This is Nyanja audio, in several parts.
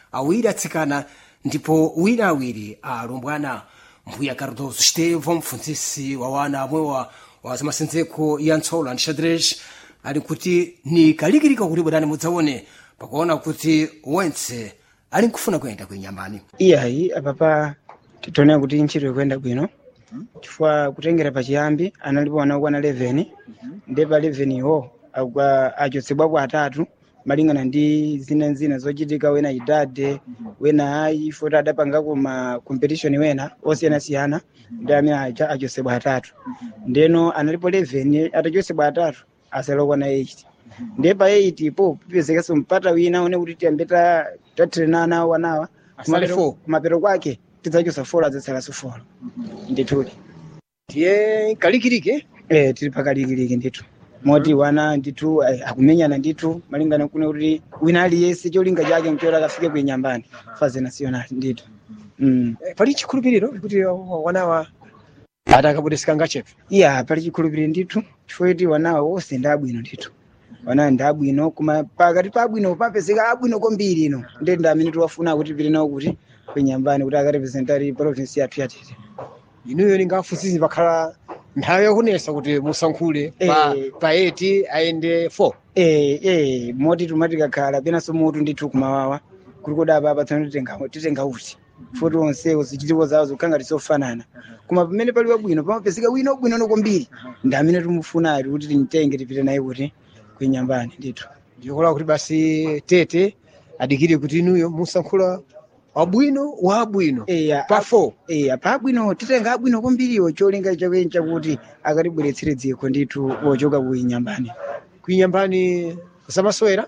awiri atsikana ndipo wina awiri alumbwana mbuya cardoso stevo mpfunzisi wa wana amwewa wa zamasenzeko ya ntsola ndi xadrez ali kuti ni kalikilika kuti bwerani mudzaone pakuona kuti wentse ali nkufuna kuyenda kuinyambani iyayi apapa titoonera kuti ntchito ikuyenda bwino chifukwa kutengera pachiyambi analipo ana okwana 11 ndi pa 11 iwo agwa achotsedwapo atatu malingana ndi zina zina zochitika wena idade wena ayi foti adapangako ma competition wena osiyanasiyana ndi amene aja achotsedwa atatu ndeno analipo 11 atachotsedwa atatu asala okwana 8 ndiye pa 8 ipo pipezekanso mpata wina one kuti tiyambe ta- tatrenana wanawa Asale four. kumapeto kwake tidzachosa folo adzasalanso folo ndithudi ndiye kalikilike eh tili pakalikiliki ndithu moti wana ndithu eh, akumenyana ndithu malingana kuno kuti wina aliyense cholinga chake mchora akafike kuinyambani faze national ndithu mm. Eh, pali chikhulupiriro kuti wanawa atakabudisika ngachepe iya pali chikhulupiriro ndithu chifukwa kuti wanawa wonse ndi abwino ndithu wanawa ndi abwino koma pakati pa abwino papezeka abwino kwambiri ino ndi ndi amene tiwafuna kuti pili nawo kuti kuinyambani kuti akarepresentari province yathu yatete inuyo ningafunsisi pakhala nthawi yakunesa kuti musankhule pa, Eh. pa 8 ayende 4 eh eh moti tumati kakhala penanso mutu ndithu kumawawa kuli kodapa apatsana titenga titenga uti futi onsewo zichitiko zawo zikukhala ngati zofanana koma pamene pali wabwino pamapezeka wina wabwino kwambiri ndi amene timufunayo kuti timtenge tipite naye kuti kuinyambani ndithu ndikola kuti basi tete adikire kuti inuyo musankhula wabwino wa abwino eya pa 4 eya pa abwino titenga abwino kwambiriwo cholinga chakweni chakuti akatibweretsere dziko ndithu wochoka kuinyambani kuinyambani zamasewera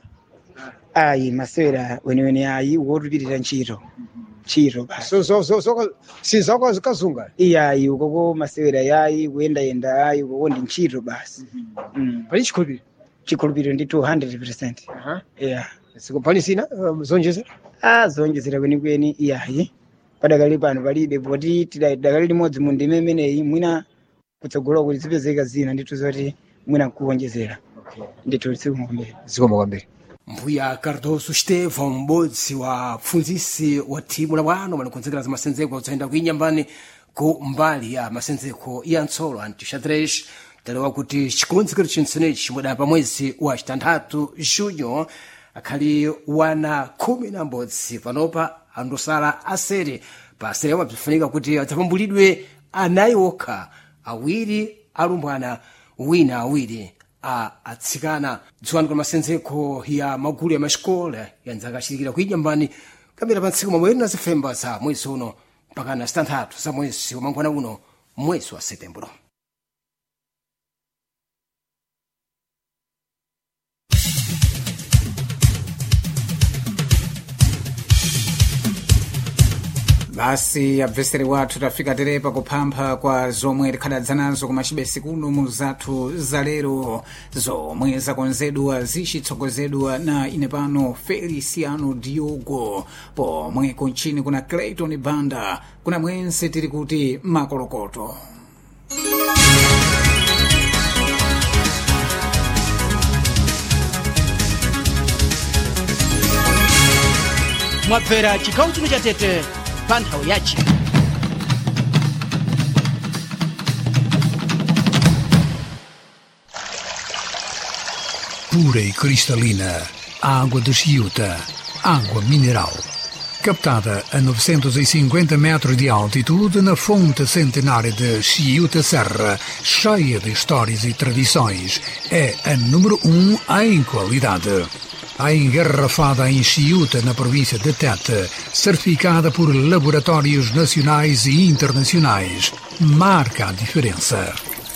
ayi masewera weniweni ayi wotupitira ntchito ntchito basi so, so, so, so, sizakazunga iyayi ukoko masewera yayi kuyendayenda yayi ukoko ndi ntchito basi mm. pali chikhulupiriro chikhulupiriro ndi 200 yeah. pali zina um, zonjezera a zonjezera kwenikweni iyayi padakali pano palibe poti tidakali limodzi mu ndime imeneyi mwina kutsogolo kuti zipezeka zina ndithu zoti mwina nkuwonjezera ndithu sikumberi zikomo kwambiri mbuya cardoso stevo m'bodzi wa pfunzisi wa thimu la bwano malikonzekera za masenzeko zoyenda kuinyambani ku mbali ya masenzeko ya ntsolo antixadrex talewa kuti chikonzekero chinsenechi chimudapa mwezi wa chitanthatu junyo akhali wana khumi na m'bodzi panopa andosala asere pa asere omwe bzifunika kuti adzapambulidwe anayi okha awiri alumbwana wina awiri a atsikana dziwani kwa masenzeko ya magulu ya maxikola yanzaka achitikira kuinyambani kambira pa ntsiku mamweri na zifemba za mwezi uno mpaka na zitanthatu za mwezi wa mangwana uno mwezi wa setembro basi abveseri wathu tafika terepa kuphampha kwa zomwe tikhadadza nazo kumachibesi kuno mu zathu zalero zomwe zakonzedwa zichitsogozedwa na ine pano feliciano diogo pomwe kunchini kuna clayton banda kuna mwense tili kuti makolokoto mwabvera chigawo chino cha tete pa nthawi yachi pura e cristalina, água de Chiuta, água mineral. Captada a 950 metros de altitude na fonte centenária de Chiuta Serra, cheia de histórias e tradições, é a número um em qualidade. A engarrafada em Chiuta, na província de Tete, certificada por laboratórios nacionais e internacionais, marca a diferença.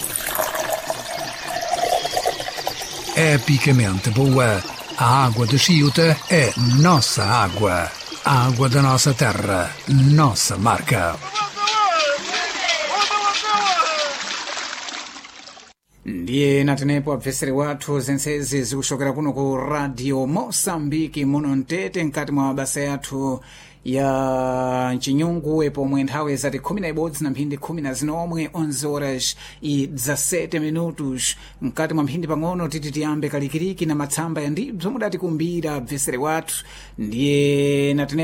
epicamente boa. A água de Chiuta é nossa água. A água da nossa terra, nossa marca. ndiye natenepo abveseri wathu zensezi zikuchokera kuno ku radio mosambiki muno mtete mkati mwa mabasa yathu ya mchinyungu pomwe nthawi zati khumi na ibodzi na mphindi khumi na zinomwe 11 horas i 17 minutos mkati mwa mphindi pang'ono titi tiyambe kalikiriki na matsamba ya ndibzo mudati kumbira abveseri wathu ndiye natenepo